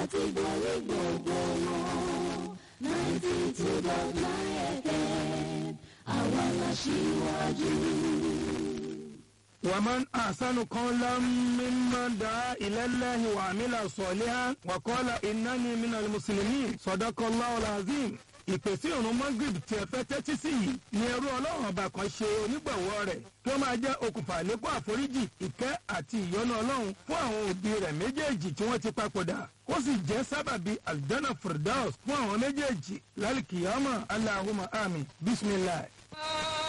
láti borí gbogbo wọn ninety two dot nine FM àwa la ṣíwájú. ومن أحسن قولا ممن دعا إلى الله وعمل صالحا وقال إنني من المسلمين صدق الله العظيم ìpèsè ìrun magrib tí ẹ fẹ́ tẹ́tí sí yìí ni ẹrú ọlọ́run ọba kan ṣe onígbọ̀wọ́ rẹ̀ kí ó máa jẹ́ okùnfà àlékún àforíjì ìkẹ́ àti ìyọ́nú ọlọ́run fún àwọn òbí rẹ̀ méjèèjì tí wọ́n ti papòdà kó sì jẹ́ sábàbí aljana firdaus fún àwọn méjèèjì lálùkìyàmọ̀ aláhùmá àmì bísímìlá.